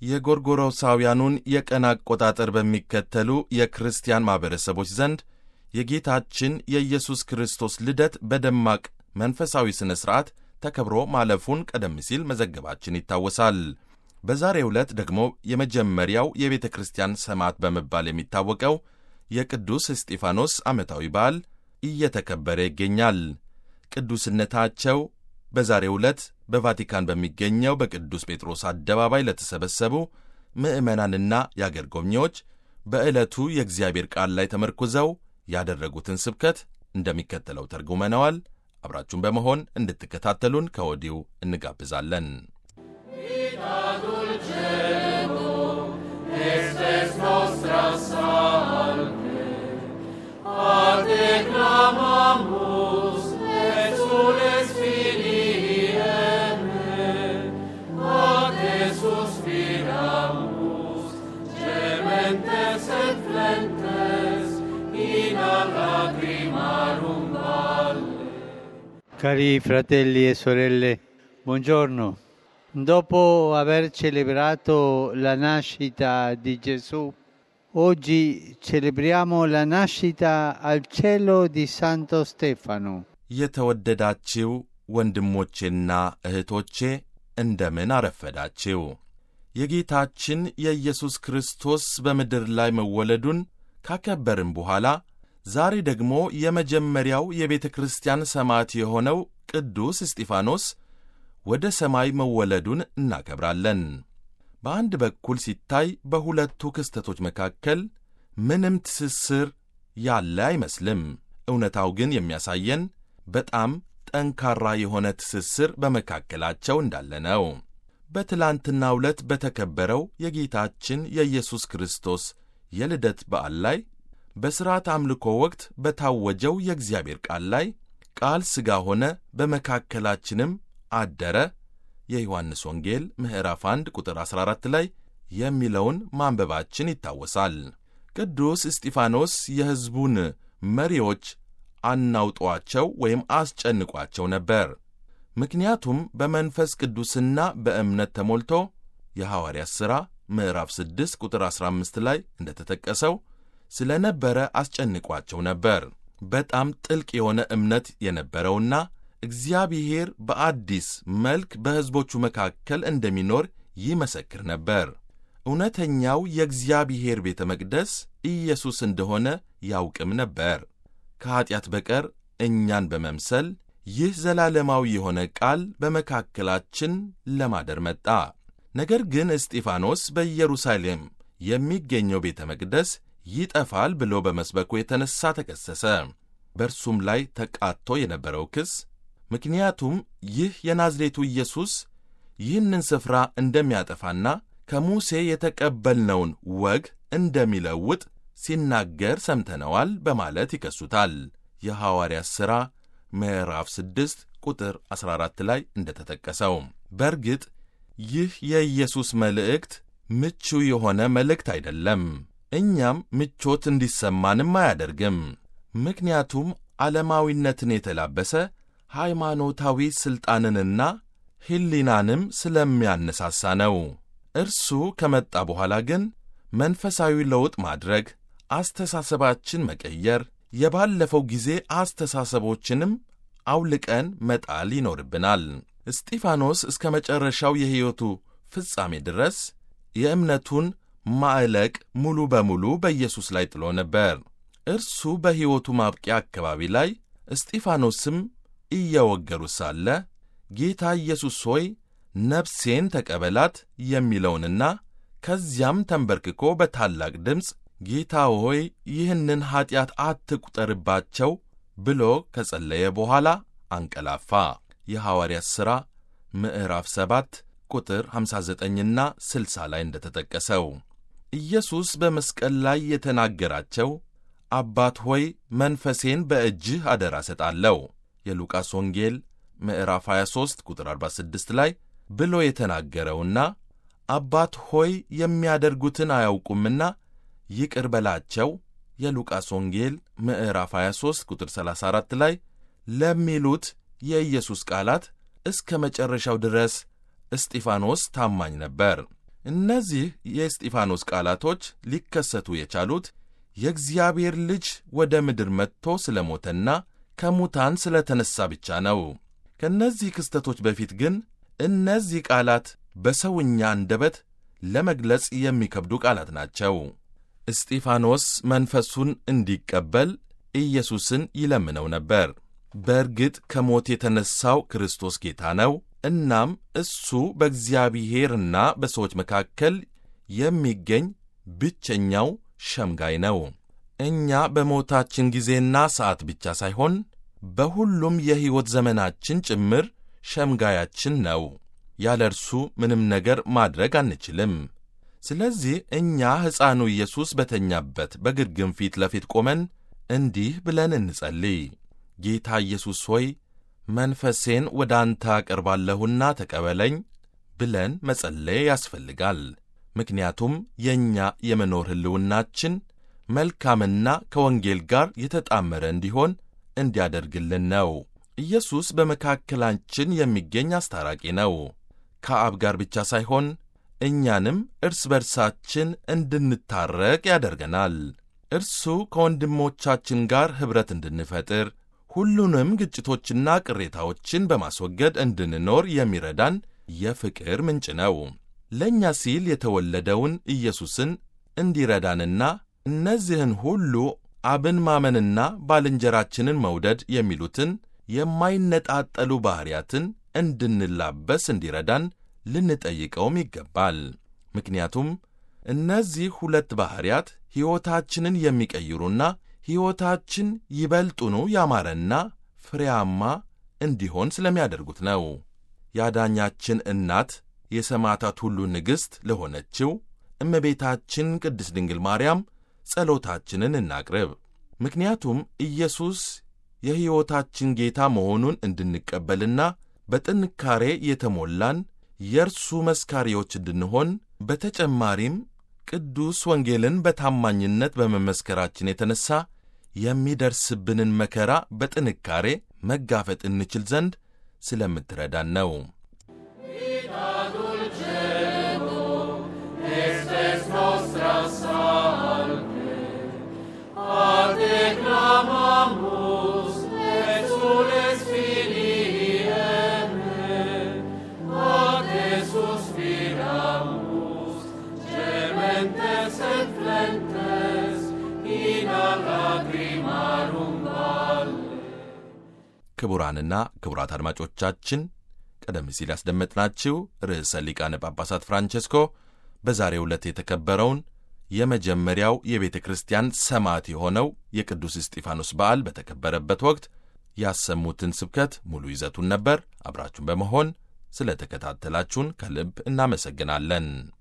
የጎርጎሮሳውያኑን የቀን አቆጣጠር በሚከተሉ የክርስቲያን ማኅበረሰቦች ዘንድ የጌታችን የኢየሱስ ክርስቶስ ልደት በደማቅ መንፈሳዊ ሥነ ሥርዓት ተከብሮ ማለፉን ቀደም ሲል መዘገባችን ይታወሳል። በዛሬው ዕለት ደግሞ የመጀመሪያው የቤተ ክርስቲያን ሰማዕት በመባል የሚታወቀው የቅዱስ እስጢፋኖስ ዓመታዊ በዓል እየተከበረ ይገኛል። ቅዱስነታቸው በዛሬው ዕለት በቫቲካን በሚገኘው በቅዱስ ጴጥሮስ አደባባይ ለተሰበሰቡ ምዕመናንና የአገር ጎብኚዎች በዕለቱ የእግዚአብሔር ቃል ላይ ተመርኩዘው ያደረጉትን ስብከት እንደሚከተለው ተርጉመነዋል። አብራችሁን በመሆን እንድትከታተሉን ከወዲሁ እንጋብዛለን። Cari fratelli e sorelle, buongiorno. Dopo aver celebrato la nascita di Gesù, oggi celebriamo la nascita al cielo di Santo Stefano. የተወደዳችው ወንድሞቼና እህቶቼ እንደምን አረፈዳችው። የጌታችን የኢየሱስ ክርስቶስ በምድር ላይ መወለዱን ካከበርን በኋላ ዛሬ ደግሞ የመጀመሪያው የቤተ ክርስቲያን ሰማዕት የሆነው ቅዱስ እስጢፋኖስ ወደ ሰማይ መወለዱን እናከብራለን። በአንድ በኩል ሲታይ በሁለቱ ክስተቶች መካከል ምንም ትስስር ያለ አይመስልም። እውነታው ግን የሚያሳየን በጣም ጠንካራ የሆነ ትስስር በመካከላቸው እንዳለ ነው። በትላንትናው ዕለት በተከበረው የጌታችን የኢየሱስ ክርስቶስ የልደት በዓል ላይ በሥርዓት አምልኮ ወቅት በታወጀው የእግዚአብሔር ቃል ላይ ቃል ሥጋ ሆነ በመካከላችንም አደረ የዮሐንስ ወንጌል ምዕራፍ 1 ቁጥር 14 ላይ የሚለውን ማንበባችን ይታወሳል። ቅዱስ እስጢፋኖስ የሕዝቡን መሪዎች አናውጧቸው ወይም አስጨንቋቸው ነበር። ምክንያቱም በመንፈስ ቅዱስና በእምነት ተሞልቶ የሐዋርያት ሥራ ምዕራፍ 6 ቁጥር 15 ላይ እንደተጠቀሰው ስለ ነበረ አስጨንቋቸው ነበር። በጣም ጥልቅ የሆነ እምነት የነበረውና እግዚአብሔር በአዲስ መልክ በሕዝቦቹ መካከል እንደሚኖር ይመሰክር ነበር። እውነተኛው የእግዚአብሔር ቤተ መቅደስ ኢየሱስ እንደሆነ ያውቅም ነበር። ከኀጢአት በቀር እኛን በመምሰል ይህ ዘላለማዊ የሆነ ቃል በመካከላችን ለማደር መጣ። ነገር ግን እስጢፋኖስ በኢየሩሳሌም የሚገኘው ቤተ መቅደስ ይጠፋል ብሎ በመስበኩ የተነሣ ተከሰሰ። በእርሱም ላይ ተቃጥቶ የነበረው ክስ ምክንያቱም ይህ የናዝሬቱ ኢየሱስ ይህንን ስፍራ እንደሚያጠፋና ከሙሴ የተቀበልነውን ወግ እንደሚለውጥ ሲናገር ሰምተነዋል በማለት ይከሱታል። የሐዋርያት ሥራ ምዕራፍ 6 ቁጥር 14 ላይ እንደተጠቀሰው። በእርግጥ ይህ የኢየሱስ መልእክት ምቹ የሆነ መልእክት አይደለም። እኛም ምቾት እንዲሰማንም አያደርግም። ምክንያቱም ዓለማዊነትን የተላበሰ ሃይማኖታዊ ሥልጣንንና ሕሊናንም ስለሚያነሳሳ ነው። እርሱ ከመጣ በኋላ ግን መንፈሳዊ ለውጥ ማድረግ፣ አስተሳሰባችን መቀየር፣ የባለፈው ጊዜ አስተሳሰቦችንም አውልቀን መጣል ይኖርብናል። እስጢፋኖስ እስከ መጨረሻው የሕይወቱ ፍጻሜ ድረስ የእምነቱን ማዕለቅ ሙሉ በሙሉ በኢየሱስ ላይ ጥሎ ነበር። እርሱ በሕይወቱ ማብቂያ አካባቢ ላይ እስጢፋኖስም እየወገሩ ሳለ ጌታ ኢየሱስ ሆይ ነፍሴን ተቀበላት የሚለውንና ከዚያም ተንበርክኮ በታላቅ ድምፅ ጌታ ሆይ ይህንን ኀጢአት አትቁጠርባቸው ብሎ ከጸለየ በኋላ አንቀላፋ። የሐዋርያት ሥራ ምዕራፍ 7 ቁጥር 59ና 60 ላይ እንደተጠቀሰው ኢየሱስ በመስቀል ላይ የተናገራቸው አባት ሆይ መንፈሴን በእጅህ አደራ ሰጣለሁ የሉቃስ ወንጌል ምዕራፍ 23 ቁጥር 46 ላይ ብሎ የተናገረውና አባት ሆይ የሚያደርጉትን አያውቁምና ይቅር በላቸው የሉቃስ ወንጌል ምዕራፍ 23 ቁጥር 34 ላይ ለሚሉት የኢየሱስ ቃላት እስከ መጨረሻው ድረስ እስጢፋኖስ ታማኝ ነበር። እነዚህ የእስጢፋኖስ ቃላቶች ሊከሰቱ የቻሉት የእግዚአብሔር ልጅ ወደ ምድር መጥቶ ስለ ሞተና ከሙታን ስለ ተነሣ ብቻ ነው። ከእነዚህ ክስተቶች በፊት ግን እነዚህ ቃላት በሰውኛ አንደበት ለመግለጽ የሚከብዱ ቃላት ናቸው። እስጢፋኖስ መንፈሱን እንዲቀበል ኢየሱስን ይለምነው ነበር። በእርግጥ ከሞት የተነሣው ክርስቶስ ጌታ ነው። እናም እሱ በእግዚአብሔርና በሰዎች መካከል የሚገኝ ብቸኛው ሸምጋይ ነው። እኛ በሞታችን ጊዜና ሰዓት ብቻ ሳይሆን በሁሉም የሕይወት ዘመናችን ጭምር ሸምጋያችን ነው። ያለ እርሱ ምንም ነገር ማድረግ አንችልም። ስለዚህ እኛ ሕፃኑ ኢየሱስ በተኛበት በግርግም ፊት ለፊት ቆመን እንዲህ ብለን እንጸልይ። ጌታ ኢየሱስ ሆይ መንፈሴን ወደ አንተ አቀርባለሁና ተቀበለኝ ብለን መጸለይ ያስፈልጋል። ምክንያቱም የእኛ የመኖር ሕልውናችን መልካምና ከወንጌል ጋር የተጣመረ እንዲሆን እንዲያደርግልን ነው። ኢየሱስ በመካከላችን የሚገኝ አስታራቂ ነው። ከአብ ጋር ብቻ ሳይሆን እኛንም እርስ በርሳችን እንድንታረቅ ያደርገናል። እርሱ ከወንድሞቻችን ጋር ኅብረት እንድንፈጥር ሁሉንም ግጭቶችና ቅሬታዎችን በማስወገድ እንድንኖር የሚረዳን የፍቅር ምንጭ ነው። ለእኛ ሲል የተወለደውን ኢየሱስን እንዲረዳንና እነዚህን ሁሉ አብን ማመንና ባልንጀራችንን መውደድ የሚሉትን የማይነጣጠሉ ባሕርያትን እንድንላበስ እንዲረዳን ልንጠይቀውም ይገባል። ምክንያቱም እነዚህ ሁለት ባሕርያት ሕይወታችንን የሚቀይሩና ሕይወታችን ይበልጡኑ ያማረና ፍሬያማ እንዲሆን ስለሚያደርጉት ነው። የአዳኛችን እናት የሰማዕታት ሁሉ ንግሥት ለሆነችው እመቤታችን ቅድስት ድንግል ማርያም ጸሎታችንን እናቅርብ። ምክንያቱም ኢየሱስ የሕይወታችን ጌታ መሆኑን እንድንቀበልና በጥንካሬ የተሞላን የእርሱ መስካሪዎች እንድንሆን በተጨማሪም ቅዱስ ወንጌልን በታማኝነት በመመስከራችን የተነሣ የሚደርስብንን መከራ በጥንካሬ መጋፈጥ እንችል ዘንድ ስለምትረዳን ነው። ክቡራንና ክቡራት አድማጮቻችን ቀደም ሲል ያስደመጥናችሁ ርዕሰ ሊቃነ ጳጳሳት ፍራንቼስኮ በዛሬው ዕለት የተከበረውን የመጀመሪያው የቤተ ክርስቲያን ሰማዕት የሆነው የቅዱስ እስጢፋኖስ በዓል በተከበረበት ወቅት ያሰሙትን ስብከት ሙሉ ይዘቱን ነበር። አብራችሁን በመሆን ስለ ተከታተላችሁን ከልብ እናመሰግናለን።